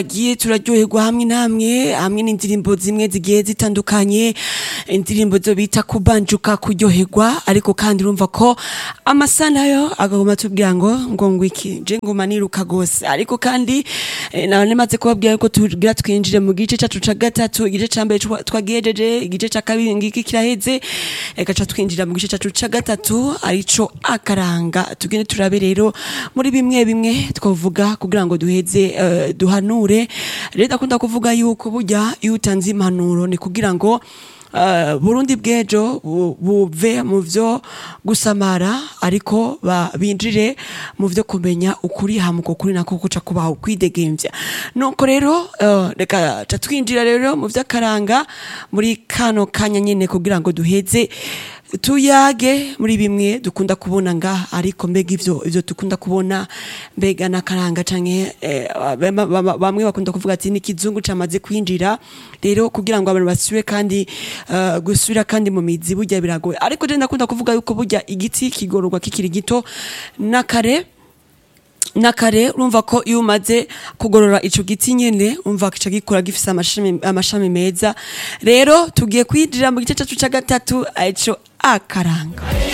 tugiye turaryoherwa hamwe namwe hamwe n'indirimbo zimwe zigiye zitandukanye indirimbo zo bita kubanjuka kuryoherwa ariko kandi urumva ko amasa nayo agaguma tubwira ngo ngo ngwiki je nguma niruka gose ariko kandi eh, nawe nemaze kubabwira ko tugira twinjire mu gice cacu ca gatatu igice ca mbere twa- twagihejeje igice ca kabiri ngiki kiraheze reka ca twinjira mu gice cacu ca gatatu arico akaranga tugende turabe rero muri bimwe bimwe twavuga kugira ngo duheze eh, duhanure rero ndakunda kuvuga yuko burya iyo utanze impanuro ni kugira ngo Uh, Burundi bw'ejo bu- buve mu vyo gusamara ariko ba- binjire mu vyo kumenya ukuri hamuko kuri nako kuca kubaho kwidegemvya nuko rero uh, reka ca twinjira rero mu vy'akaranga muri kano kanya nyene kugira ngo duheze tuyage muri bimwe dukunda kubona nga ariko mbega ivyo ivyo dukunda kubona mbega nakaranga canke eh, bama- bama- bamwe bakunda kuvuga ati n'ikizungu camaze kwinjira rero kugira ngo abantu basubire kandi uh, gusubira kandi mu mizi burya biragoye ariko je ndakunda kuvuga yuko burya igiti kigororwa kikiri gito nakare nakare urumva ko iyo umaze kugorora ico giti nyene umva kica gikura gifise amashami, amashami meza rero tugiye kwinjira mu gice cacu ca gatatu arico akaranga